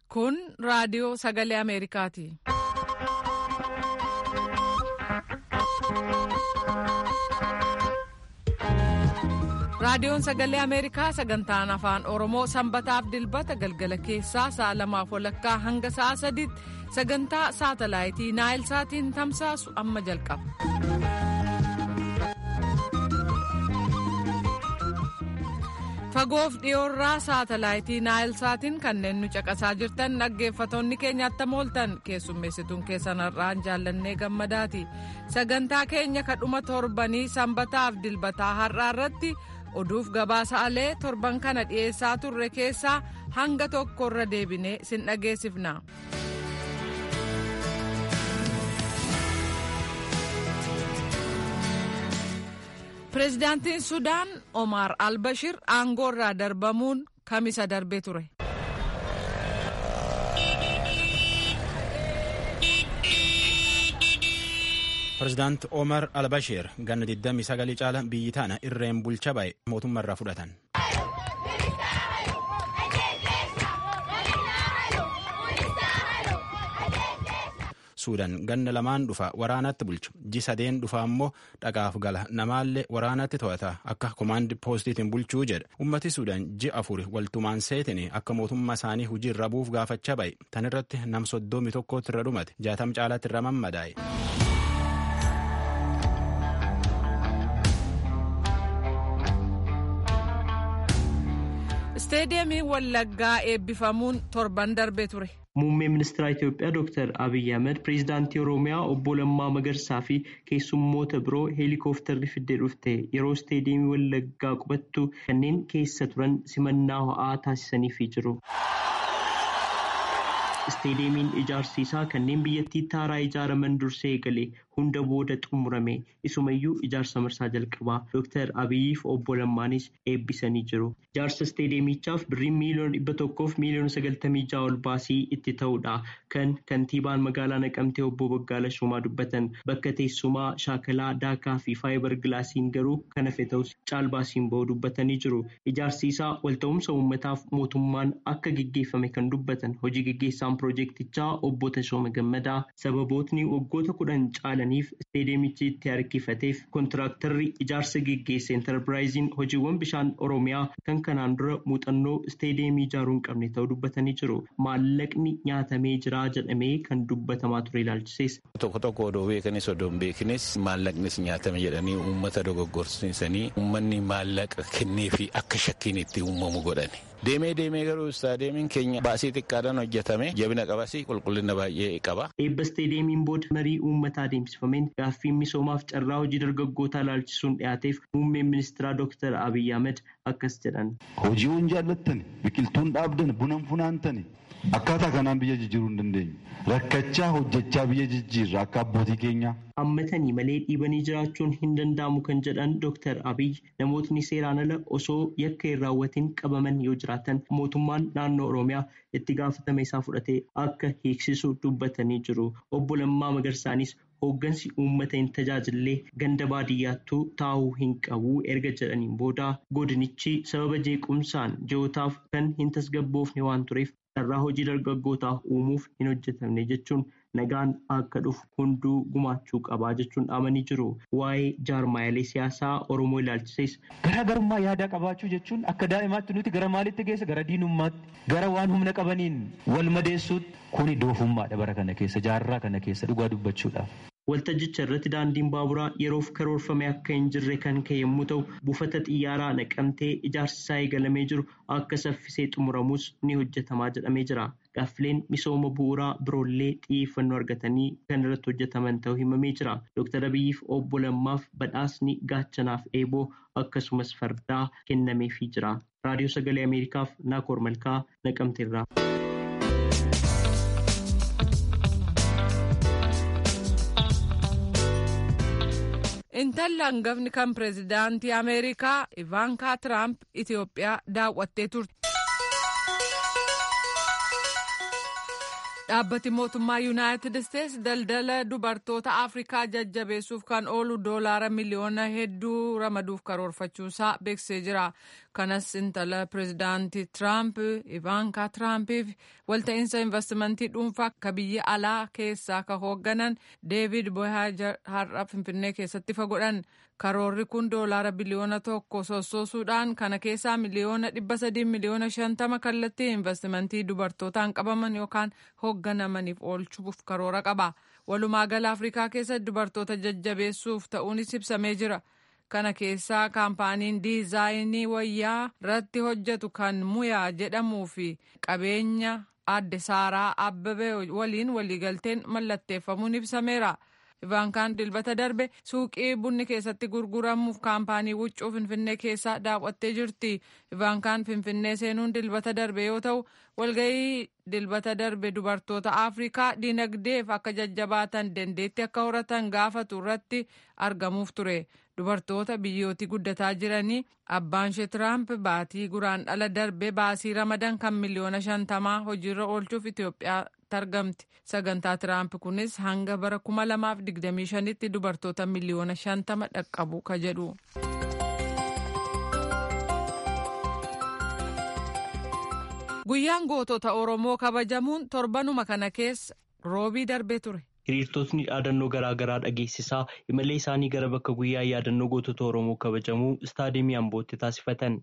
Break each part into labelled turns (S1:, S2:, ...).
S1: Kun raadiyoo sagalee Ameerikaati. Raadiyoon sagalee Ameerikaa sagantaan afaan Oromoo sanbataaf dilbata galgala keessaa sa'a lamaaf walakkaa hanga sa'a sadiitti sagantaa saatalaayitii Naayil Saatiin tamsaasu amma jalqaba. Fagoof dhiyoorraa saatalaayitii Naayil Saatiin kanneen nu caqasaa jirtan dhaggeeffatoonni keenya attam ooltan keessummeessituun keessan har'aan jaallannee gammadaati. Sagantaa keenya kadhuma torbanii sanbataaf dilbataa har'aa irratti oduuf gabaasaalee torban kana dhiyeessaa turre keessaa hanga tokkorra deebinee sin dhageessifna. Pireezidaantiin Sudaan Omar Albashir aangoorraa darbamuun kamisa darbee ture.
S2: Pireezidaant Omar Albashir ganna 29 caala biyyi tana irreen bulcha ba'e mootummaarraa fudhatan. Suudaan ganna lamaan dhufa waraanatti bulchu ji sadeen dhufa ammoo dhaqaaf gala namaallee waraanatti to'ata akka komaandi poostiitiin bulchuu jedha ummati Suudaan ji afur waltumaan seetin akka mootummaa isaanii hujii irra buuf gaafachaa ba'e tan irratti nam soddomi tokkotti irra dhumate jaatam caalaatti irra mammadaa'e.
S1: Isteediyeemiin Wallaggaa eebbifamuun torban darbee ture.
S3: Muummeen ministeera Itoophiyaa Dr. Abiyyi Ahmed pireezidaantii Oromiyaa obbo Lammaa Magarsaa fi keessummoota biroo heelikooftarri fiddee dhufte yeroo isteediyeemii Wallaggaa qubattu kanneen keessa turan simannaa ho'aa taasisaniifii jiru. Isteediyeemiin ijaarsi isaa kanneen biyyattii taaraa ijaaraman dursee eegale hunda booda xumurame isumayyuu ijaarsa marsaa jalqabaa Dr. Abiyyiif obbo Lammaanis eebbisanii jiru. Ijaarsa isteediyeemichaaf birriin miiliyoona dhibba tokkoof miiliyoona sagaltamii ja'a ol baasii itti ta'uudha. Kan kantiibaan magaalaa Naqamtee obbo Baggaala Shumaa dubbatan bakka teessumaa shaakalaa daakaa fi faayibar gilaasiin garuu kan hafe ta'us caalbaasiin ba'uu dubbatanii jiru. Ijaarsi isaa walta'umsa uummataaf mootummaan akka geggeeffame kan dubbatan hojii geggeessaan piroojeektichaa obbo Tashooma Gammadaa sababootni waggoota kudhan caalaniif isteediyeemichi itti harkifateef kontiraaktarri ijaarsa geggeesse enterpiraayiziin hojiiwwan bishaan oromiyaa kan kanaan dura muuxannoo isteediyeemii ijaaruu hin qabne ta'uu dubbatanii jiru. Maallaqni nyaatamee jira jedhamee kan dubbatamaa ture ilaalchisees.
S4: Tokko tokko odoo beekanis odoo hin beeknes maallaqnis nyaatame jedhanii uummata dogoggorsiisanii uummanni maallaqa kennee fi akka shakkiin itti uumamu godhani. Deemee deemee garuu istaadeemiin keenya baasii xiqqaadhaan hojjetame jabina qabas qulqullina baay'ee qaba.
S3: Eebba isteediyeemiin booda marii uummataa adeemsifameen gaaffiin misoomaaf carraa hojii dargaggootaa ilaalchisuun dhiyaateef muummeen ministeeraa Dr. Abiyyi Ahmed akkas jedhan.
S5: Hojiiwwan jaallattan biqiltuun dhaabdan bunan funaantani akkaataa kanaan biyya jijjiiruu hin dandeenyu. Rakkachaa hojjechaa biyya jijjiirra akka abbootii keenyaa.
S3: Hammatanii malee dhiibanii jiraachuun hin danda'amu kan jedhan Dr. Abiyyi namootni seeraan ala osoo yakka hin raawwatiin qabaman yoo jiraatan mootummaan naannoo Oromiyaa itti gaafatama isaa fudhatee akka hiiksisu dubbatanii jiru. Obbo Lammaa Magarsaanis hooggansi uummata hin tajaajillee ganda baadiyyaattuu taa'uu hin qabu erga jedhaniin booda godinichi sababa jeequmsaan ji'ootaaf kan hin tasgabboofne waan tureef carraa hojii dargaggootaaf uumuuf hin hojjetamne jechuun nagaan akka dhufu hunduu gumaachuu qabaa jechuun dhaamanii jiru. Waa'ee jaarmaayilee siyaasaa Oromoo ilaalchises.
S6: Garaagarummaa yaadaa qabaachuu jechuun akka daa'imaatti nuti gara maalitti geessa gara diinummaatti gara waan humna qabaniin wal madeessuutti kuni doofummaadha bara kana keessa jaarraa kana keessa dhugaa dubbachuudhaaf.
S3: Waltajjicha irratti daandiin baaburaa yeroof karoorfame akka hin jirre kan ka'e yommuu ta'u buufata xiyyaaraa naqamtee ijaarsi isaa eegalamee jiru akka saffisee xumuramus ni hojjetamaa jedhamee jira. Gaaffileen misooma bu'uuraa biroollee xiyyeeffannoo argatanii kan irratti hojjetaman ta'uu himamee jira. Dr. Abiyyiif obbo Lammaaf badhaasni gaachanaaf eeboo akkasumas fardaa kennameefii jira. Raadiyoo Sagalee Ameerikaaf Naakoor Malkaa Naqamteerraa.
S1: Intalli hangafni kan pireezidaantii Ameerikaa Ivaankaa Tiraamp Itoophiyaa daawwattee turte. Dhaabbati mootummaa Yuunaayitid Isteets daldala dubartoota Afrikaa jajjabeessuuf kan oolu doolaara miliyoona hedduu ramaduuf karoorfachuusaa beeksisee jira. kanas intala pireezidaantii tiraamp ivaankaa tiraampiif walta'iinsa investimentii dhuunfaa akka biyya alaa keessaa ka hoogganan deevid boyhaajar har'a finfinnee keessatti ifa godhan karoorri kun doolaara biliyoona tokko sossoosuudhaan kana keessaa miliyoona dhibba sadii miliyoona shantama kallattii investimentii dubartootaan qabaman yookaan hoogganamaniif oolchuuf karoora qaba walumaa gala afrikaa keessa dubartoota jajjabeessuuf ta'uunis ibsamee jira. kana keessaa kaampaaniin diizaayinii wayyaa irratti hojjetu kan muyaa jedhamuu fi qabeenya adde saaraa abbabee waliin waliigalteen mallatteeffamuun ibsameera. Ivaankaan dilbata darbe suuqii bunni keessatti gurguramuuf kaampaanii huccuu finfinnee keessaa daawwattee jirti. Ivaankaan finfinnee seenuun dilbata darbe yoo ta'u walgahii dilbata darbe dubartoota Afrikaa dinagdeef akka jajjabaatan dandeetti akka horatan gaafatu irratti argamuuf ture. Dubartoota biyyooti guddataa jiranii abbaan ishee Tiraamp baatii guraan dhala darbe baasii ramadan kan miliyoona shantamaa hojiirra oolchuuf Itoophiyaa argamti. Sagantaa Tiraamp kunis hanga bara kuma lamaaf digdamii shanitti dubartoota miliyoona shantama dhaqqabu ka jedhu. Guyyaan gootota Oromoo kabajamuun torbanuma kana keessa roobii darbee ture.
S3: hiriirtotni yaadannoo garaagaraa dhageessisaa imalee isaanii gara bakka guyyaa yaadannoo gootota oromoo kabajamuu istaadiyeemii ambootti taasifatan.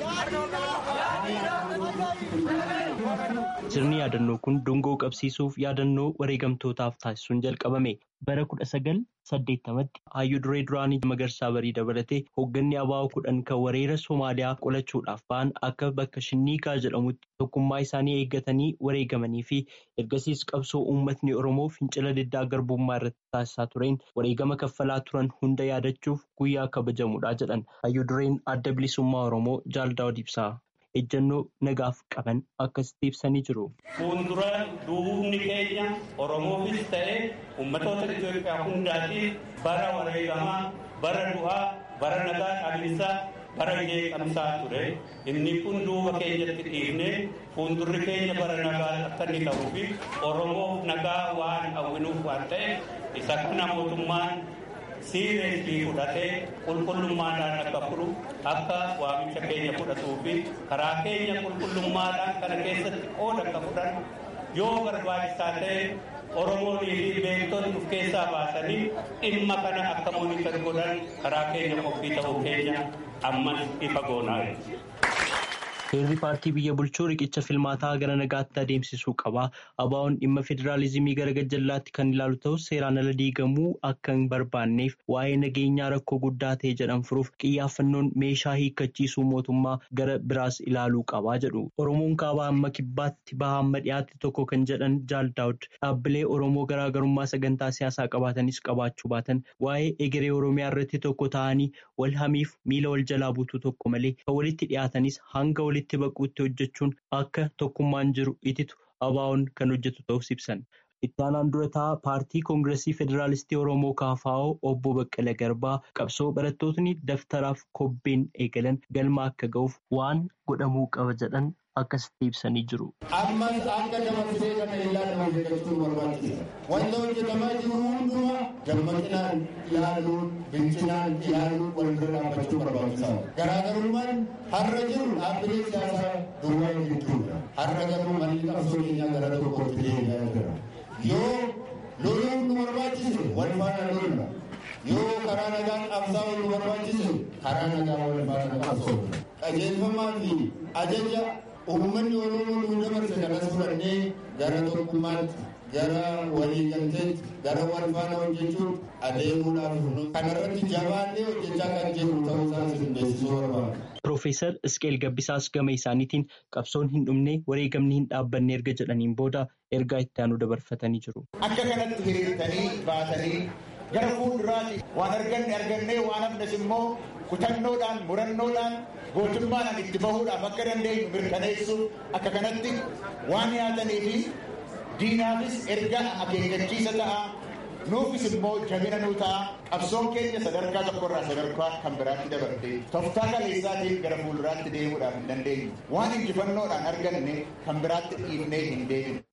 S3: sirni yaadannoo kun dungoo qabsiisuuf yaadannoo wareegamtootaaf taasisuun jalqabame bara kudha sagal saddeettamatti hayyuu duree duraanii magarsaa barii dabalatee hoogganni abaa'oo kudhan kan wareera soomaaliyaa qolachuudhaaf ba'an akka bakka shinniigaa jedhamutti tokkummaa isaanii eeggatanii wareegamanii fi ergasiis qabsoo uummatni oromoo fincila diddaa garbummaa irratti taasisaa tureen wareegama kaffalaa turan hunda yaadachuuf guyyaa kabajamuudha jedhan hayyuu dureen adda bilisummaa oromoo jaaldaawud ibsaa. ejjannoo nagaaf qaban akkasitti ibsanii jiru.
S7: Fuuldura duubni keenya Oromoofis ta'ee uummatoota Itoophiyaa hundaatiif bara wareegamaa, bara du'aa, bara nagaa dhaabinsaa, bara jeeqamsaa ture. Inni kun duuba keenyatti dhiifnee fuuldurri keenya bara nagaa akka inni ta'uu fi Oromoof nagaa waan hawwinuuf waan ta'eef isa kana mootummaan siireesii fudhatee qulqullummaadhaan akka fudhu akka waamicha keenya fudhatuu fi karaa keenya qulqullummaadhaan kana keessatti qooda akka fudhan yoo barbaachisaa ta'e oromoonii fi beektonni of keessaa baasanii dhimma kana akka moonitar godhan karaa keenya qophii ta'uu keenya ammas ifa goonaa
S3: Heerri paartii biyya bulchuu riqicha filmaataa gara nagaatti adeemsisuu qaba. Abaa'oon dhimma federaalizimii gara gajjallaatti kan ilaalu ta'us seeraan ala diigamuu akka hin barbaanneef waa'ee nageenyaa rakkoo guddaa ta'e jedhan furuuf xiyyaaffannoon meeshaa hiikkachiisuu mootummaa gara biraas ilaaluu qabaa jedhu. Oromoon kaabaa amma kibbaatti baha amma dhiyaatti tokko kan jedhan Jaal Daawud dhaabbilee Oromoo garaagarummaa sagantaa siyaasaa qabaatanis qabaachuu baatan waa'ee egeree Oromiyaa irratti tokko ta'anii wal hamiif miila wal jalaa buutuu tokko malee kan walitti dhiyaatanis hanga walitti baquutti hojjechuun akka tokkummaan jiru ititu abaa'oon kan hojjetu ta'us ibsan. Itti aanaan durataa paartii koongiresii federaalistii Oromoo KFO obbo Baqqala Garbaa qabsoo barattootni daftaraaf kobbeen eegalan galma akka ga'uuf waan godhamuu qaba jedhan akkasitti ibsanii jiru.
S8: Ammas akka dabarsee kana ilaalama hojjechuun barbaachisa. Wanta hojjetamaa jiru hundumaa dammaqinaan ilaaluun, bilchinaan ilaaluun wal bira dhaabbachuu barbaachisaadha. Garaagarummaan har'a jiru dhaabbilee siyaasaa duwwaa jechuudha. Har'a garuu malli qabsoo keenyaa gara tokkootti deebi'aa jira. Yoo loluun nu barbaachise wal faana lolna. Yoo karaa nagaan qabsaa'uu nu barbaachise karaa nagaa wal faana qabsoofna. Qajeelfamaa fi ajaja uummanni oromoo nu dabarse kanas fudhannee gara tokkummaatti gara waliigalteetti gara wal faana hojjechuun adeemuudhaaf kanarratti jabaannee hojjechaa kan jirru ta'uu isaas isin beeksisuu barbaada.
S3: Piroofeesar Isqeel Gabbisaas gama isaaniitiin qabsoon hin dhumne wareegamni hin dhaabbanne erga jedhaniin booda ergaa itti aanu dabarfatanii jiru.
S9: Akka kanatti hiriirtanii baatanii gara fuulduraatti waan arganne argannee waan hafnes immoo kutannoodhaan murannoodhaan gootummaadhaan itti bahuudhaaf akka dandeenyu mirkaneessuuf akka kanatti waan yaatanii fi diinaafis erga akeekkachiisa ta'a nuufis immoo jabina nuu ta'a qabsoon keenya sadarkaa tokkorraa sadarkaa kan biraatti dabarte tooftaa kaleessaatiin gara fuulduraatti deemuudhaaf hin dandeenyu waan injifannoodhaan arganne kan biraatti dhiifnee hin deeminu.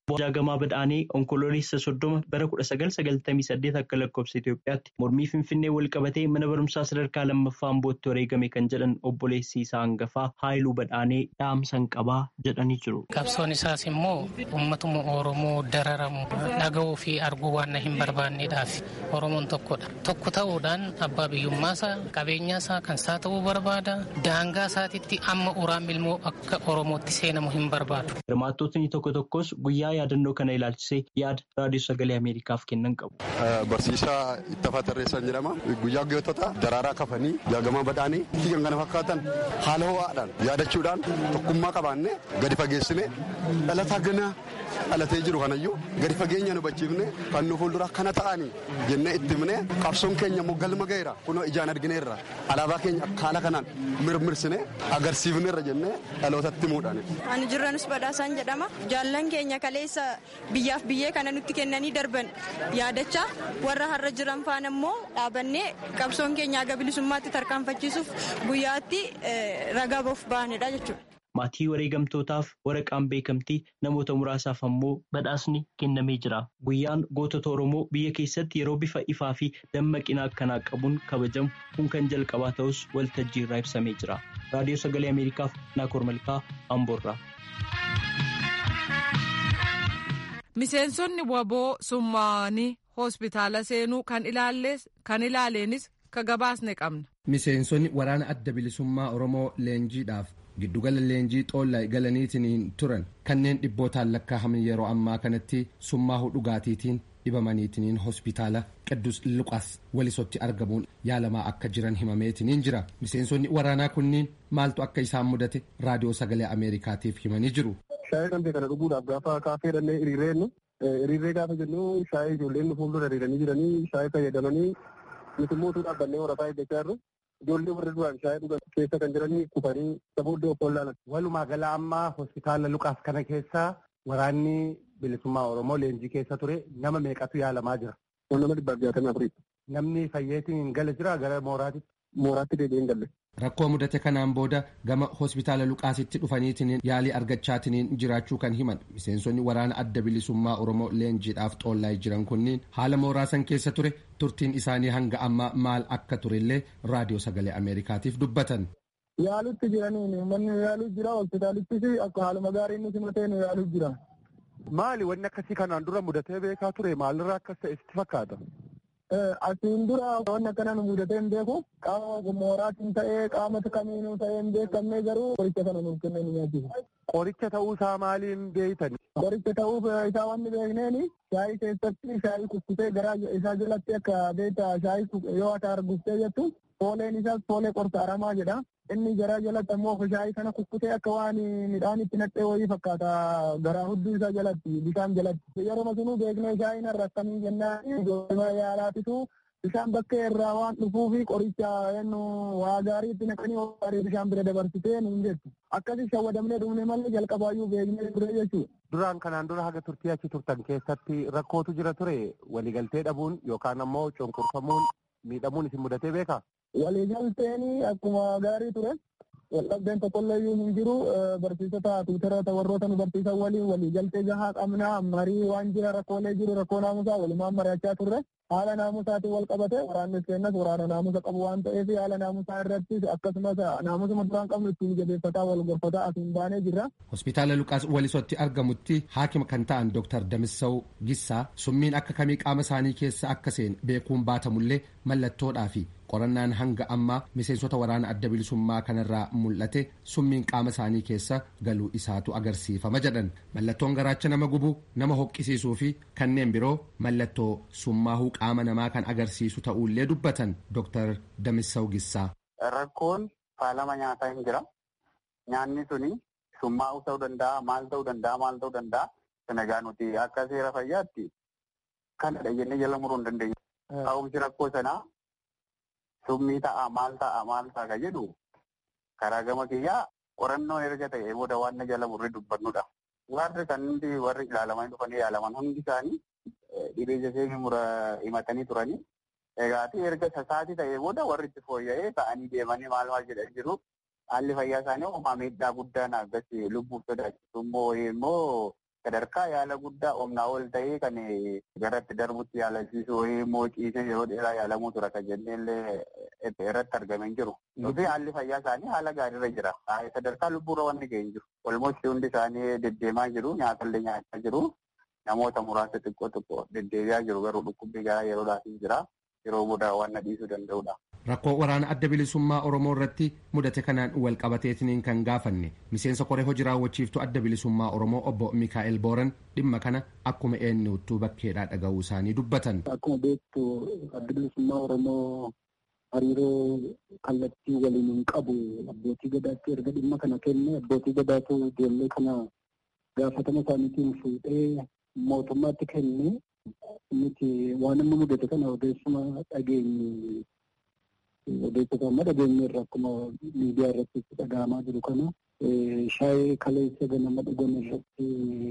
S3: Jaagamaa Badhaanee onkoloolessa soddoma bara kudha sagal sagaltamii saddeet akka lakkoofsa Itoophiyaatti mormii Finfinnee wal qabatee mana barumsaa sadarkaa lammaffaa Ambootti wareegame kan jedhan obboleessi isaa hangafaa Haayiluu Badhaanee dhaamsan qabaa jedhanii jiru.
S10: Qabsoon isaas immoo uummatuma Oromoo dararamu dhaga'uu fi arguu waan hin barbaanneedhaaf Oromoon tokkodha. Tokko ta'uudhaan abbaa biyyummaasaa qabeenyaasaa kan isaa ta'uu barbaada. Daangaa isaatiitti amma uraan ilmoo akka Oromootti seenamu hin barbaadu.
S3: Hirmaattotni tokko tokkos guyyaa yaadannoo kana ilaalchisee yaada raadiyoo sagalee Ameerikaaf kennan qabu.
S11: Barsiisaa Ittafaa Tarreessan jedhama. Guyyaa gootota daraaraa kafanii jaagamaa badhaanii fi kan kana fakkaatan haala ho'aadhaan yaadachuudhaan tokkummaa qabaannee gadi fageessine dhalataa ganaa dhalatee jiru kanayyuu gadi fageenya hubachiifne kan nu fuuldura kana ta'anii jennee itti himne qabsoon keenya immoo galma ga'eera kunoo ijaan argineerra alaabaa keenya akka haala kanaan mirmirsine agarsiifneerra jennee dhalootatti himuudhaan.
S12: Ani jirranus badhaasaan jedhama. Jaallan keenya kaleessa biyyaaf biyyee kana nutti kennanii darban yaadachaa warra har'a jiran faana immoo dhaabannee qabsoon keenya aga bilisummaatti tarkaanfachiisuuf guyyaatti ragaa ba'uuf baanedha jechuudha.
S3: Maatii wareegamtootaaf waraqaan beekamtii namoota muraasaaf ammoo badhaasni kennamee jira. Guyyaan gootota Oromoo biyya keessatti yeroo bifa ifaa fi dammaqina akkanaa qabuun kabajamu kun kan jalqabaa ta'us waltajjii irraa ibsamee jira. Raadiyoo Sagalee Ameerikaaf Naakoor Malkaa Amboorraa.
S1: Miseensonni waboo summaa'anii hospitaala seenuu kan ilaaleenis ka gabaasne qabna.
S13: Miseensonni waraana adda bilisummaa Oromoo leenjiidhaaf giddugala leenjii xoollaa galaniitiin turan kanneen dhibbootaan lakkaa'aman yeroo ammaa kanatti summaa'uu dhugaatiitiin dhibamaniitiin hospitaala Qidduus Luqaas walisotti argamuun yaalamaa akka jiran himameetiin jira. Miseensonni waraanaa kunniin maaltu akka isaan mudate raadiyoo sagalee Ameerikaatiif himanii jiru.
S14: Shaayii kan kana dhuguudhaaf gaafa kaafee dhannee hiriirreennu hiriirree gaafa jennu shaayii ijoolleen fuuldura hiriiranii jiranii shaayii fayyadamanii nuti immoo dhaabbannee waraqaa eeggachaa jirru ijoollee warra duraan shaayii dhugan keessa kan jiranii kufanii sabooddee of wallaalan.
S15: Walumaa gala ammaa hospitaala Luqaas kana keessa waraanni bilisummaa Oromoo leenjii keessa ture nama meeqatu yaalamaa jira.
S14: Nama dhibbaaf jaatamii afurii.
S15: Namni fayyeetiin gala jira gara mooraatitti.
S14: Mooraatti deebi'ee hin galle.
S13: Rakkoo mudate kanaan booda gama hospitaala Luqaasitti dhufaniitiin yaalii argachaatiin jiraachuu kan himan miseensonni waraana adda bilisummaa Oromoo leenjiidhaaf xoollaa jiran kunniin haala mooraasan keessa ture turtiin isaanii hanga ammaa maal akka turellee raadiyoo sagalee Ameerikaatiif dubbatan.
S14: Yaalutti jiranii manni yaaluu jira hospitaalittis akka haaluma gaarii inni simatee nu yaaluu jira.
S15: Maali wanni akkasii kanaan dura mudatee beekaa ture maalirraa akkas ta'e sitti fakkaata?
S14: Asiin dura wanni akkana nu mudatee hin beeku qaama mooraatiin ta'ee qaama kamiinuu ta'ee hin beekamne garuu qoricha kana nuuf kennee nu nyaachisu.
S15: Qoricha ta'uu isaa maaliin beeytani?
S14: Qoricha ta'uu isaa wanni beekneeni shaayii keessatti shaayii kukkutee garaa isaa jalatti akka beektaa shaayii yoo ata arguftee jettu fooleen isaas foolee qorsa aramaa jedha. Inni garaa jalatti ammoo shaayii kana kukkutee akka waan midhaan itti naqxee wayii fakkaata garaa hudduu isaa jalatti bishaan jalatti. Yeroo sunuu beeknee shaayiin irra akkamii jennaan ijoollee yaalaatitu bishaan bakkee irraa waan dhufuu fi qoricha yennu waa gaarii itti naqanii gaarii bishaan bira dabarsitee nuun jettu. Akkasii shawwadamnee dhumne malee jalqabaayyuu beeknee ture jechuudha.
S15: Duraan kanaan dura haga turtii achi turtan keessatti rakkootu jira ture waliigaltee dhabuun yookaan ammoo cunqurfamuun miidhamuun isin mudatee beekaa?
S14: Waliigalteen akkuma gaarii ture. Waldhabdeen tokkollee iyyuu hin jiru barsiisota tuutara warroota nu barsiisan waliin waliigaltee gahaa qabnaa marii waan jira rakkoolee jiru rakkoo naamusaa walumaan mari'achaa turre haala naamusaatiin wal qabate waraannis kennas waraana naamusa qabu waan ta'eef haala naamusaa irratti akkasumas naamusuma duraan qabnu ittiin jabeeffataa wal gorfataa asiin baanee jirra.
S13: Hospitaala Luqaas walisotti argamutti haakima kan ta'an Dr. Damissaw Gissaa summiin akka kamii qaama isaanii keessa akka seen beekuun baatamullee mallattoodhaa fi qorannaan hanga ammaa miseensota waraana adda bilisummaa kanarraa mul'ate summiin qaama isaanii keessa galuu isaatu agarsiifama jedhan mallattoon garaacha nama gubuu nama hoqqisiisuu fi kanneen biroo mallattoo summaahuu qaama namaa kan agarsiisu ta'uullee dubbatan Dr. Damissaw Gissaa.
S16: Rakkoon faalama nyaataa hin jira. Nyaanni suni summaa'uu ta'uu danda'a, maal ta'uu danda'a, maal ta'uu danda'a. Sanagaa nuti akka seera fayyaatti kanadha jennee jala muruu hin dandeenyu. Ka'umsi rakkoo sanaa summii ta'a maal ta'a maal ta'a ka jedhu karaa gama kiyyaa qorannoon erga ta'e booda waan na jala murree dubbannudha. Warri kan hundi warri ilaalaman dhufanii yaalaman hundi isaanii dhibee jasee mura himatanii turanii. Egaati erga sasaatii ta'e booda warri itti fooyya'ee ta'anii deemanii maal maal jedhan jiru. Haalli fayyaa isaanii uumaa miidhaa guddaan akkasii lubbuuf sodaachisu immoo immoo sadarkaa yaala guddaa humnaa ol ta'ee kan garatti darbutti yaalasiisu wayii immoo ciisee yeroo dheeraa yaalamuu tura kan jennee illee irratti argamee jiru. Fi haalli fayyaa isaanii haala gaariirra jira. Sadarkaa lubbuurra wanni ga'ee jiru. Olmosti hundi isaanii deddeemaa jiru nyaatallee nyaachaa jiru. Namoota muraasa xiqqoo xiqqoo deddeebi'aa jiru garuu dhukkubbii garaa yeroodhaaf jira. Yeroo booda waan dhiisuu danda'udha.
S13: Rakkoo waraana adda bilisummaa Oromoo irratti mudate kanaan wal qabateetiniin kan gaafanne miseensa koree hojii raawwachiiftuu adda bilisummaa Oromoo obbo Mikaa'el Booran dhimma kana akkuma eenyuttuu bakkeedhaa dhaga'uu isaanii dubbatan.
S14: Akkuma beektu adda bilisummaa Oromoo hariiroo kallattii waliin hin qabu abbootii gadaatti erga dhimma kana kenne abbootii gadaatu ijoollee kana gaafatama isaaniitiin fuudhee mootummaatti kenne nuti waan amma mudate kana odeessuma dhageenye odeessota amma dhageenye irra akkuma miidiyaa irratti dhaga'amaa jiru kana shaayii kaleessa ganama dhugan irratti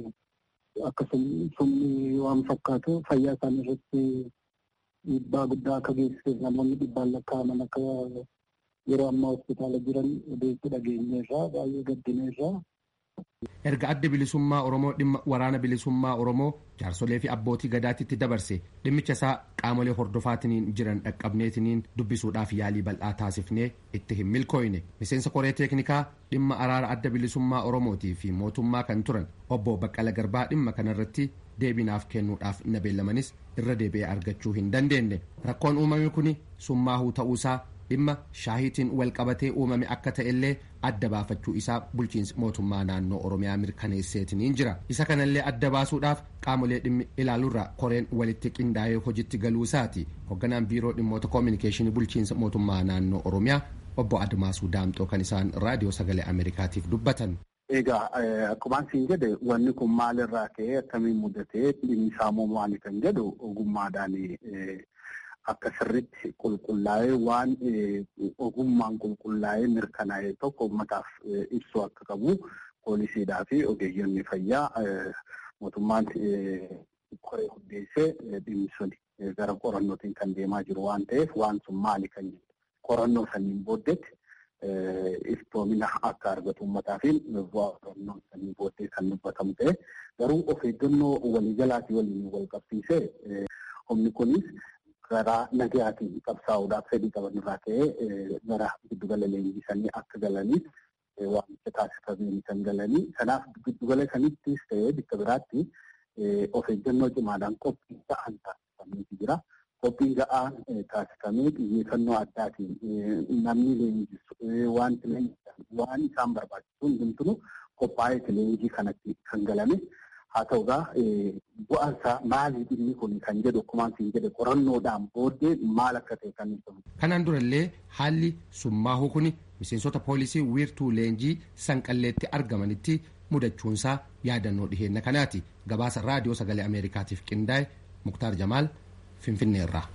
S14: akkasuma sumni waan fakkaatu fayyaa isaanii irratti dhiibbaa guddaa akka geessisu namoonni dhibbaan lakkaa'aman akka yeroo ammaa hospitaala jiran odeessu dhageenye irraa baay'ee gaddine irraa
S13: erga adda bilisummaa oromoo dhimma waraana bilisummaa oromoo jaarsolee fi abbootii gadaatitti dabarse dhimmicha isaa qaamolee hordofaatiniin jiran dhaqqabneetiniin dubbisuudhaaf yaalii bal'aa taasifnee itti hin milkooyne miseensa koree teeknikaa dhimma araara adda bilisummaa oromootii fi mootummaa kan turan obbo baqqala garbaa dhimma kanarratti deebinaaf kennuudhaaf na beellamanis irra deebi'ee argachuu hin dandeenye rakkoon uumame kun summaahuu ta'uusaa dhimma shaahiitiin wal qabatee uumame akka ta'ellee adda baafachuu isaa bulchiinsi mootummaa naannoo oromiyaa mirkaneesseetiniin jira isa kanallee adda baasuudhaaf qaamolee dhimmi ilaaluurra koreen walitti qindaa'ee hojitti galuusaati hoogganaan biiroo dhimmoota koominikeeshinii bulchiinsa mootummaa naannoo oromiyaa obbo admaasuu daamxoo kan isaan raadiyoo sagalee ameerikaatiif dubbatan.
S16: Egaa akkumaan siin jedhe wanni kun maalirraa ka'ee akkamiin mudatee dhimmi isaa maali kan jedhu ogummaadhaan akka sirritti qulqullaa'ee waan ogummaan qulqullaa'ee mirkanaa'e tokko uummataaf ibsuu akka qabu poolisiidhaa fi ogeeyyonni fayyaa mootummaan koree hundeessee dhimmi sun gara qorannootiin kan deemaa jiru waan ta'eef waan sun maali kan qorannoo saniin booddetti iftoomina akka argatu uummataa fi bu'aa qorannoo saniin booddee kan dubbatamu ta'e garuu of eeggannoo waliigalaatii waliin wal qabsiisee humni kunis karaa nagayaatiin qabsaa'uudhaaf fedhii qaban irraa ka'ee gara giddugala leenjisanii akka galaniif waamicha taasifameen kan galanii kanaaf giddugala sanittis ta'ee bakka biraatti of eeggannoo cimaadhaan qophii ta'an taasifameetu jira. Qophiin ga'aan taasifamee xiyyeeffannoo addaatiin namni leenjisu wanti leenjisan waan isaan barbaachisu hundumtuu qophaa'ee leenjii kanatti kan galame. haa ta'u egaa bu'aan isaa maali dhimmi kun kan jedhu akkumaan siin jedhe qorannoodhaan booddee maal akka ta'e kan ibsamu.
S13: Kanaan durallee haalli summaahuu kun miseensota poolisii wiirtuu leenjii sanqalleetti argamanitti mudachuunsaa yaadannoo dhiheenna kanaati. Gabaasa raadiyoo sagalee Ameerikaatiif qindaa'e Muktaar Jamaal Finfinneerraa.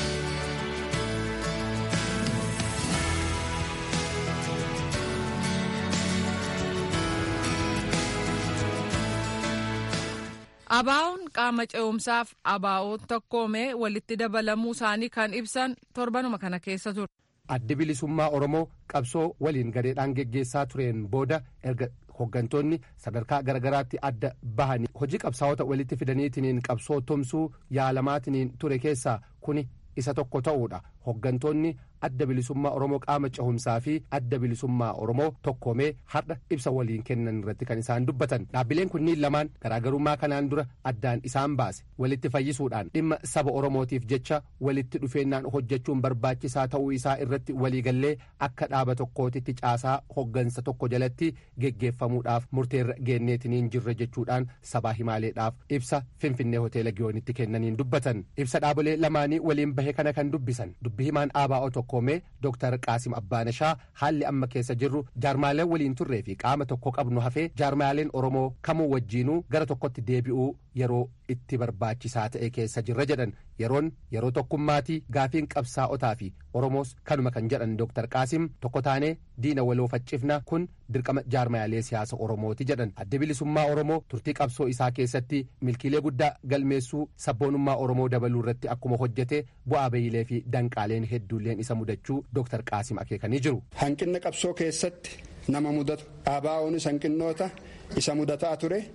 S1: Abaa'oon qaama ce'umsaaf abaa'oo tokkoomee walitti dabalamuu isaanii kan ibsan torbanuma kana keessa ture.
S13: Addi bilisummaa Oromoo qabsoo waliin gadeedhaan geggeessaa tureen booda erga hooggantoonni sadarkaa garagaraatti adda bahanii hojii qabsaa'ota walitti fidaniitiniin qabsoo tumsuu yaalamaatiniin ture keessaa kuni isa tokko ta'uudha. Hooggantoonni adda bilisummaa Oromoo qaama cehumsaa fi adda bilisummaa Oromoo tokkoomee har'a ibsa waliin kennan irratti kan isaan dubbatan. Dhaabbileen kunniin lamaan garaagarummaa kanaan dura addaan isaan baase walitti fayyisuudhaan dhimma saba Oromootiif jecha walitti dhufeennaan hojjechuun barbaachisaa ta'uu isaa irratti waliigallee akka dhaaba tokkootitti caasaa hoggansa tokko jalatti geggeeffamuudhaaf murteerra geenneetiniin jirre jechuudhaan sabaa himaaleedhaaf ibsa Finfinnee hoteela Giyoonitti kennaniin dubbatan. Ibsa dhaabolee lamaanii waliin bahe kana kan dubbisan dubbi himaan ABO tokkoomee Dr. Qaasim Abbaanashaa haalli amma keessa jirru jaarmaaleen waliin turree fi qaama tokko qabnu hafee jaarmaaleen Oromoo kamuu wajjiinuu gara tokkotti deebi'uu yeroo itti barbaachisaa ta'e keessa jirra jedhan yeroon yeroo tokkummaatii gaafiin qabsaa'otaa fi Oromoos kanuma kan jedhan Dr. Qaasim tokko taanee diina waloo faccifna kun dirqama jaarmaalee siyaasa Oromooti jedhan adda bilisummaa Oromoo turtii qabsoo isaa keessatti milkiilee guddaa galmeessuu sabboonummaa Oromoo dabaluu irratti akkuma hojjete bu'aa bayilee fi danqaaleen hedduulleen isa mudachuu Dr. Qaasim akeekanii jiru.
S17: Hanqinna qabsoo keessatti nama mudatu ABO'nis hanqinnoota isa mudataa ture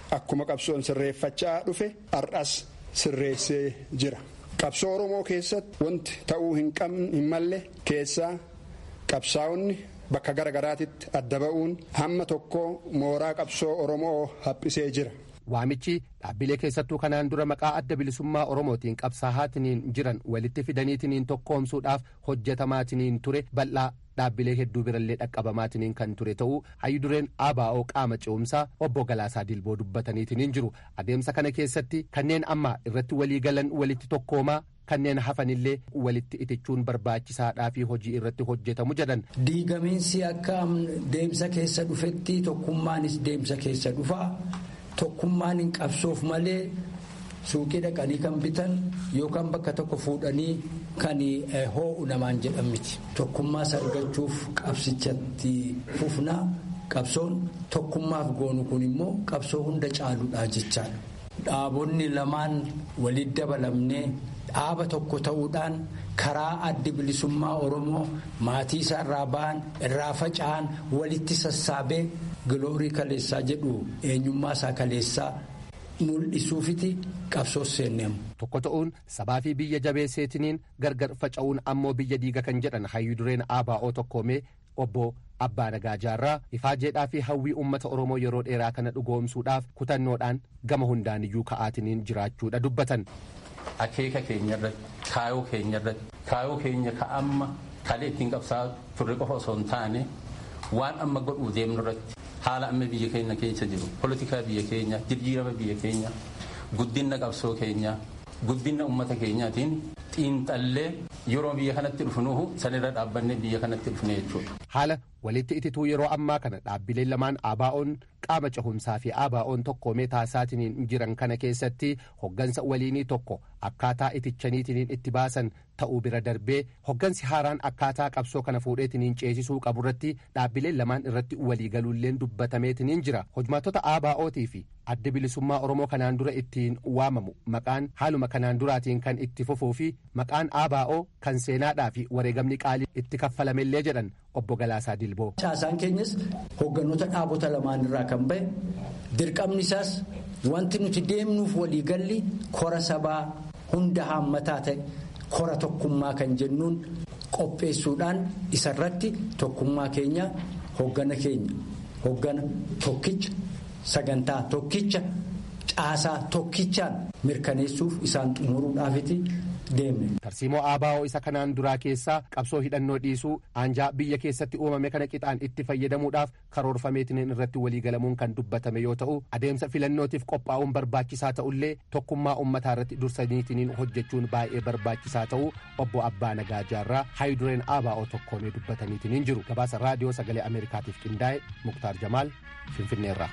S17: akkuma qabsoon sirreeffachaa dhufe har'as sirreessee jira. Qabsoo Oromoo keessatti wanti ta'uu hin qabne hin malle keessaa qabsaa'onni bakka garagaraatitti adda ba'uun hamma tokko mooraa qabsoo Oromoo haphisee jira.
S13: Waamichi dhaabbilee keessattuu kanaan dura maqaa adda bilisummaa Oromootiin qabsaa'aatiniin jiran walitti fidaniitiniin tokkoomsuudhaaf hojjetamaatiniin ture bal'aa dhaabbilee hedduu birallee dhaqqabamaatiniin kan ture ta'uu hayyudureen ABO qaama ce'umsaa obbo Galaasaa Dilboo dubbataniitiniin jiru adeemsa kana keessatti kanneen amma irratti walii galan walitti tokkoomaa kanneen hafanillee walitti itichuun barbaachisaadhaa fi hojii irratti hojjetamu jedhan.
S18: Diigamiinsi akka deemsa keessa dhufetti tokkummaanis deemsa keessa dhufaa. tokkummaan hin qabsoof malee suuqii dhaqanii kan bitan yookaan bakka tokko fuudhanii kan hoo'u namaan jedhan miti. Tokkummaas argachuuf qabsichatti fufnaa qabsoon tokkummaaf goonu kun immoo qabsoo hunda caaludha jechaadha. Dhaabonni lamaan walitti dabalamnee dhaaba tokko ta'uudhaan karaa addi bilisummaa Oromoo maatii isaa irraa ba'an irraa faca'an walitti sassaabee giloorii kaleessaa jedhu eenyummaa isaa kaleessaa mul'isuufiti qabsoo seenneemu.
S13: Tokko ta'uun sabaa fi biyya jabeesseetiniin gargar faca'uun ammoo biyya diiga kan jedhan hayyudureen ABO tokkoomee obbo Abbaa Nagaa Jaarraa ifaajeedhaa fi hawwii uummata Oromoo yeroo dheeraa kana dhugoomsuudhaaf kutannoodhaan gama hundaaniyyuu ka'aatiniin jiraachuudha dubbatan.
S19: Akeeka keenya irratti kaayoo keenya irratti kaayoo keenya ka amma kalee ittiin qabsaa turre qofa osoo hin taane waan amma godhuu deemnu irratti haala amma biyya keenya keessa jiru polotikaa biyya keenya jijjiirama biyya keenya guddina qabsoo keenya guddina uummata keenyaatiin xiinxallee yeroo biyya kanatti dhufnuhu sanirra dhaabbanne biyya kanatti dhufne jechuudha.
S13: Haala walitti itituu yeroo ammaa kana dhaabbileen lamaan ABO'n qaama cehumsaa fi ABO'n tokkoomee taasisaatiniin jiran kana keessatti hoggansa waliinii tokko akkaataa itichaniitiniin itti baasan ta'uu bira darbee hoggansi haaraan akkaataa qabsoo kana fuudheetiniin ceesisuu qaburratti dhaabbileen lamaan irratti waliigaluulleen dubbatameetiniin jira hojmaatota ABO'tii fi adda bilisummaa Oromoo kanaan dura ittiin waamamu maqaan haaluma kanaan duraatiin kan itti fufuu fi maqaan ABO kan seenaadhaa fi wareegamni qaalii itti kaffalamellee jedhan obbo Galaasaa Dilboo.
S18: Caasaan keenyas hogganoota dhaabota lamaan irraa kan ba'e dirqamni isaas wanti nuti deemnuuf waliigalli kora sabaa hunda haammataa ta'e kora tokkummaa kan jennuun qopheessuudhaan isarratti tokkummaa keenya hoggana keenya hoggana tokkicha sagantaa tokkicha caasaa tokkichaan mirkaneessuuf isaan xumuruudhaafiti deemne.
S13: Tarsiimoo ABO isa kanaan duraa keessaa qabsoo hidhannoo dhiisuu aanjaa biyya keessatti uumame kana qixaan itti fayyadamuudhaaf karoorfameetiniin irratti waliigalamuun kan dubbatame yoo ta'u adeemsa filannootiif qophaa'uun barbaachisaa ta'ullee tokkummaa uummataa irratti dursaniitiniin hojjechuun baay'ee barbaachisaa ta'uu obbo Abbaa Nagaa Jaarraa haayidureen ABO tokkoomee dubbataniitiniin jiru gabaasa raadiyoo sagalee Ameerikaatiif qindaa'e Muktaar Jamaal Finfinneerraa.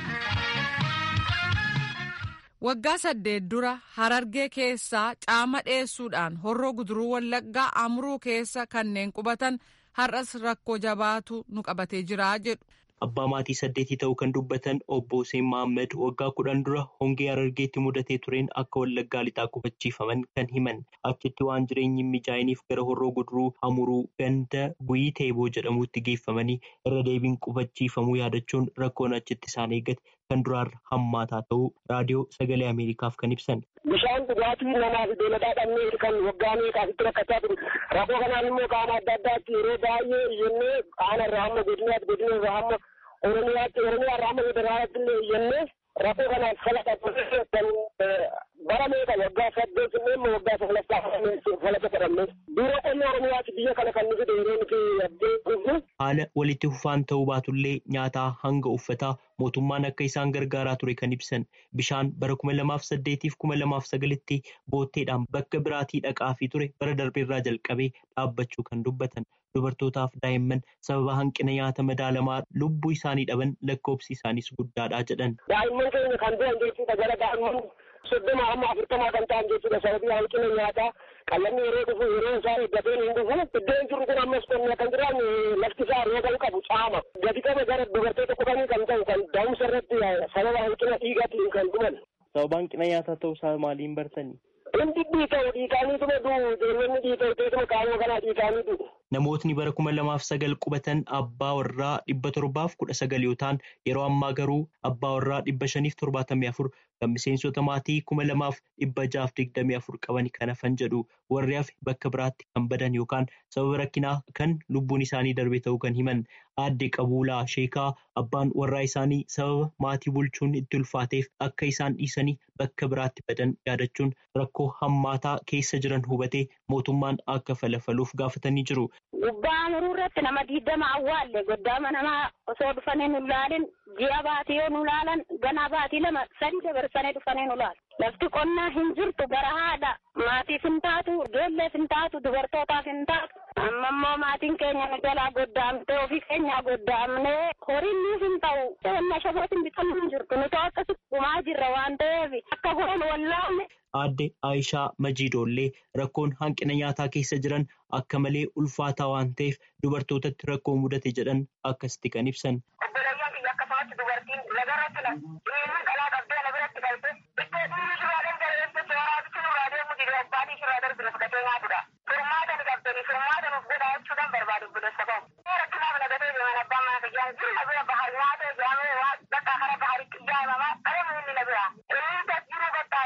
S1: Waggaa saddeet dura harargee keessaa caama dheessuudhaan horroo guduruu wallaggaa amruu keessa kanneen qubatan har'as rakkoo jabaatu nu qabatee jira jedhu.
S3: Abbaa maatii saddeetii ta'uu kan dubbatan obbo Hussein Mahammad waggaa kudhan dura hongee harargeetti mudatee tureen akka wallaggaa lixaa qubachiifaman kan himan achitti waan jireenyi mijaa'iniif gara horroo guduruu amuruu ganda guyii teeboo jedhamutti geeffamanii irra deebiin qubachiifamuu yaadachuun rakkoon achitti isaan eeggate kan duraarra hammaataa ta'uu raadiyoo sagalee Ameerikaaf kan ibsan.
S20: Bishaan dhugaatii namaa fi beeladaa dhabnee kan waggaa meeqaasitti rakkachaa ture. Rakkoo kanaan immoo qaama adda addaatti yeroo baay'ee iyyannee qaama irraa hamma godinaatti godina irraa hamma oromiyaatti oromiyaa irraa hamma federaalaatti illee iyyannee rakkoo kanaan falaqa kan bara meeqa waggaa saddeet immoo waggaa saglaffaa falaqa fedhamne. Biiroo qonna oromiyaatti biyya kana kan nuti yeroo nuti abdee gurgu.
S3: Haala walitti fufaan ta'uu baatullee nyaataa hanga uffataa mootummaan akka isaan gargaaraa ture kan ibsan bishaan bara kuma lamaaf saddeetiif kuma lamaaf sagalitti bootteedhaan bakka biraatii dhaqaa fi ture bara darbeerraa jalqabee dhaabbachuu kan dubbatan dubartootaaf daa'imman sababa hanqina nyaata madaalamaa lubbuu isaanii dhaban lakkoobsi isaaniis guddaadha jedhan.
S20: Daa'imman keenya kan du'an jechuudha gara daa'imman soddoma hamma afurtamaa kan ta'an jechuudha sababii hanqina nyaataa qallanni yeroo dhufu yeroo isaa eeggatee hin dhufu iddoon jiru kun ammas qonnaa kan jiraan lafti isaa rooban qabu caama gadi qaba gara dubartoota qofanii kan ta'u kan daa'umsa irratti sababa hanqina dhiigaatiin kan dhuman.
S3: Sababa hanqina nyaataa ta'uu isaa maaliin bartanii?
S20: Hundi dhiita'u dhiitaanii tuma du'u ijoollonni dhiita'u teessuma qaama kanaa dhiitaanii du'u.
S3: namootni bara kuma lamaaf sagal qubatan abbaa warraa dhibba torbaaf kudha sagal yoo ta'an yeroo ammaa garuu abbaa warraa dhibba shaniif torbaatamii afur kan miseensota maatii kuma lamaaf dhibba jaaf digdamii afur qaban kan hafan jedhu warri hafe bakka biraatti kan badan yookaan sababa rakkinaa kan lubbuun isaanii darbe ta'uu kan himan aadde qabuulaa sheekaa abbaan warraa isaanii sababa maatii bulchuun itti ulfaateef akka isaan dhiisanii bakka biraatti badan yaadachuun rakkoo hammaataa keessa jiran hubatee mootummaan akka falafaluuf gaafatanii jiru.
S21: Gubbaa muruu irratti nama diidama awwaalle goddaama namaa osoo dhufanii nu ilaalin ji'a baatii yoo nu ilaalan ganaa baatii lama sadi dabarsanii dhufanii nu ilaalu. Lafti qonnaa hin jirtu gara haadha maatiif hin taatu ijoolleef hin taatu dubartootaaf hin taatu. Amma immoo maatiin keenya nu jalaa goddaamtee ofii keenyaa goddaamnee horiin nuuf hin ta'u. Qonna shafootiin bitamuu hin jirtu nuti akkasitti dhumaa jirra waan ta'eef akka goon wallaalle.
S3: Aadde Aayishaa Majiidoollee rakkoon hanqina nyaataa keessa jiran akka malee ulfaataa waan ta'eef dubartootatti rakkoo mudate jedhan akkasitti kan ibsan.
S21: Obboleeyyan biyya akkasumatti dubartiin lagarratti na dhiirri dhalaa qabdee na biratti galte iddoo dhiirri shiraaleen gareetti shiraabichi nurraa deemu didee abbaatii shiraa darbine fudhatee nyaatudha. Furmaata ni qabdanii furmaata nuuf godhaa jechuudhaan barbaadu buleessa ta'u. Rakkinaaf nagatee deeman abbaan mana fayyaan jirma bira bahar nyaatee jaamee waan bakka kara baharitti ijaaramaa qaree inni na bira. Inni jiru bakka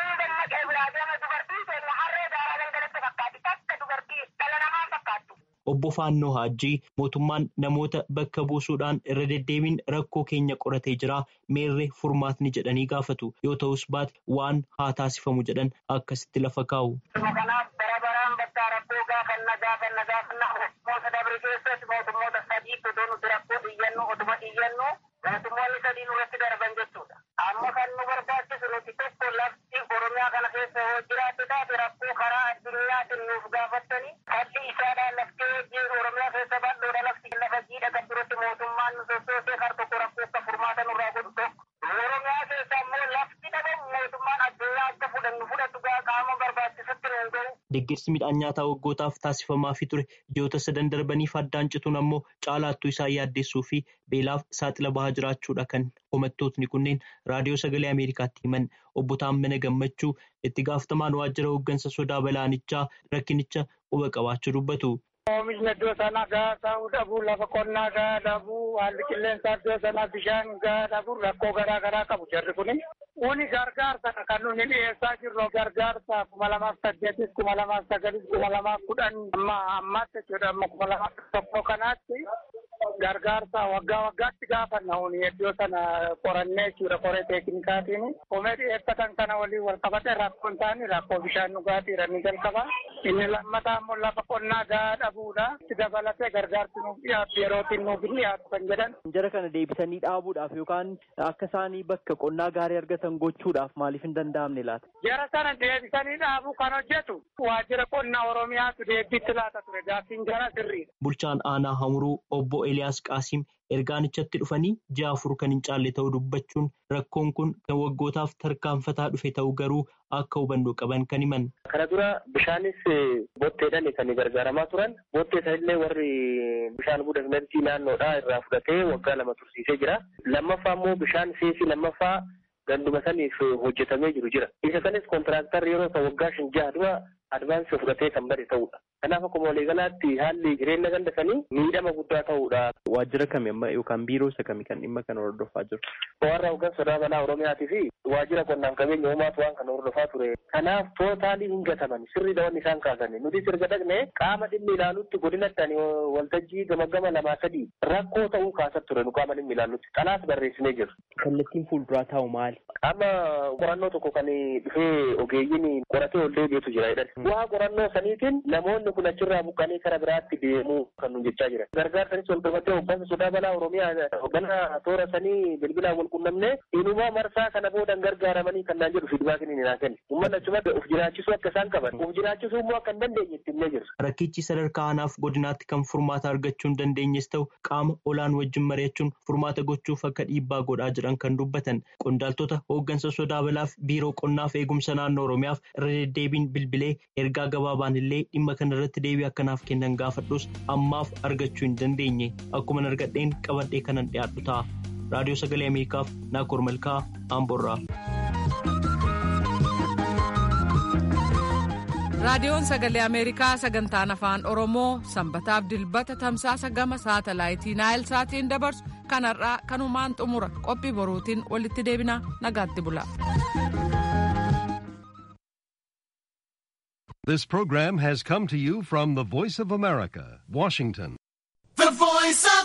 S3: Obbo Faannoo Haajjii mootummaan namoota bakka buusuudhaan irra deddeebiin rakkoo keenya qoratee jira meerree furmaatni jedhanii gaafatu yoo ta'us baate waan haa taasifamu jedhan akkasitti lafa kaa'u.
S21: Kanaaf bara baraan bakka rakkoo gaafanna gaafanna gaafanna mootummoota dabre keessatti mootummoota sadii otoo nuti rakkoo xiyyannu otuma xiyyannu mootummoonni sadii nurratti darban jechuudha. Amma kan nu barbaachisu nuti tokko lafti Oromiyaa kana keessa yoo jiraate taate rakkoo karaa addunyaatiin nuuf gaafattanii kalli isaadhaan laftee wajjin Oromiyaa keessa bal'oodha lafti lafa jiidha kan duratti mootummaan nu sossoosee kar tokko rakkoo akka furmaata nurraa godhu tokko. Oromiyaa keessa ammoo lafti dhabamu mootummaan addunyaa akka fudhannu fudhatu qaama barbaachisutti nu gahu.
S3: Deeggarsi midhaan nyaataa waggootaaf taasifamaafii ture ji'oota sadan darbaniif addaan cituun ammoo caalaattuu isaa yaaddessuu fi beelaaf saaxila bahaa jiraachuudha kan komattootni kunneen raadiyoo sagalee Ameerikaatti himan obbo Taammana Gammachuu itti gaafatamaan waajjira hooggansa sodaa balaanichaa rakkinicha quba qabaachuu dubbatu.
S21: Oomishni iddoo sanaa gahaa ta'uu dhabuu lafa qonnaa gahaa dhabuu haalli qilleensaa iddoo sanaa bishaan gahaa dhabuu rakkoo garaa garaa qabu jarri kuni. Kuni gargaarsa kan nuti dhiyeessaa jirru gargaarsa kuma lamaaf saddeetis kuma lamaaf sagalis kuma lamaaf kudhan amma ammaatti jechuudha amma kuma lamaaf tokko kanaatti gargaarsa waggaa waggaatti gaafanna uni iddoo sana qorannee jechuudha qoree teeknikaatiin komee dhiyeeffatan kana waliin wal qabate rakkoon isaanii rakkoo bishaan dhugaatii ni jalqaba inni lammataa immoo lafa qonnaa gahaa dhabuudha itti dabalatee gargaarsi nuuf dhiyaatu yerootiin nuuf hin dhiyaatu kan jedhan.
S22: Jara kana deebisanii dhaabuudhaaf yookaan akka isaanii bakka qonnaa gaarii argatan gochuudhaaf maaliif hin danda'amne laata?
S21: Jara sana deebisanii dhaabuu kan hojjetu waajjira qonnaa Oromiyaatu deebiitti laata ture gaaffiin jara sirriidha.
S3: Bulchaan aanaa Hamuruu obbo Eliyaas Qaasiim ergaanichatti dhufanii ji'a afur kan hin caalle ta'uu dubbachuun rakkoon kun kan waggootaaf tarkaanfataa dhufe ta'uu garuu akka hubannoo qaban kan himan.
S23: Kana dura bishaanis botteedhaan kan gargaaramaa turan bottee sanillee warri bishaan budafinatti naannoodhaa irraa fudhatee waggaa lama tursiisee jira. Lammaffaa immoo bishaan seesii lammaffaa ganduma saniif hojjetamee jiru jira. Isa kanis kontiraaktarri yeroo ta'u waggaa shan jaha dura advaansii fudhatee kan bade ta'udha. Kanaaf akkuma waliigalaatti haalli jireenya ganda sanii miidhama guddaa ta'udha.
S22: Waajjira kami amma yookaan biiroo isa kami kan dhimma kana hordofaa jiru?
S23: Warra hooggansa sodaa balaa Oromiyaatii fi waajjira qonnaaf qabeenya uumaatu waan kana hordofaa ture. Kanaaf tootaalii hin gataman sirriidha wanni isaan kaasan. Nuti sirga dhaqne qaama dhimmi ilaalutti godinatti ani waltajjii gama gama lamaa sadii rakkoo ta'uu kaasat ture nu qaama dhimmi ilaalutti. Kanaaf barreessinee jiru.
S22: Kallattiin fuulduraa taa'u maali?
S23: Amma qorannoo tokko kan dhufee ogeeyyiin qoratee ol deebi'etu jira jedhan. Waa qorannoo saniitiin namoonni kun achirraa buqqanii kara biraatti deemuu kan nu jechaa jiran. Gargaarsanis wal qabatee hooggansa sodaa balaa Oromiyaa hoggana toora sanii bilbilaan wal qunnamnee inumaa marsaa kana boodan gargaaramanii kan naan jedhu fiidbaakiin ni naa kenna. Uummanni achumatti of jiraachisuu akka isaan qaban of jiraachisuu immoo akka hin dandeenye itti himnee jirra.
S3: Rakkichi sadarkaa aanaaf godinaatti kan furmaata argachuu hin dandeenyes ta'u qaama olaan wajjin mari'achuun furmaata gochuuf akka dhiibbaa godhaa jiran kan dubbatan qondaaltota hooggansa sodaa balaaf biiroo qonnaaf eegumsa naannoo Oromiyaaf irra deddeebiin bilbilee ergaa gabaabaan illee dhimma kana irratti deebii akkanaaf kennan gaafadhus ammaaf argachuu hin dandeenye akkuma argadheen qabadhee kanan dhiyaadhu ta'a. Raadiyoo Sagalee Ameerikaaf Naakoor Malkaa Amboorraa.
S1: raadiyoon sagalee ameerikaa sagantaan afaan oromoo sanbataaf dilbata tamsaasa gama saatalaayitii naayil saatiin dabarsu kanarraa kanumaan xumura qophii boruutiin walitti deebina nagaatti bula.
S2: This program has come to you from the Voice of America, Washington.
S4: The Voice of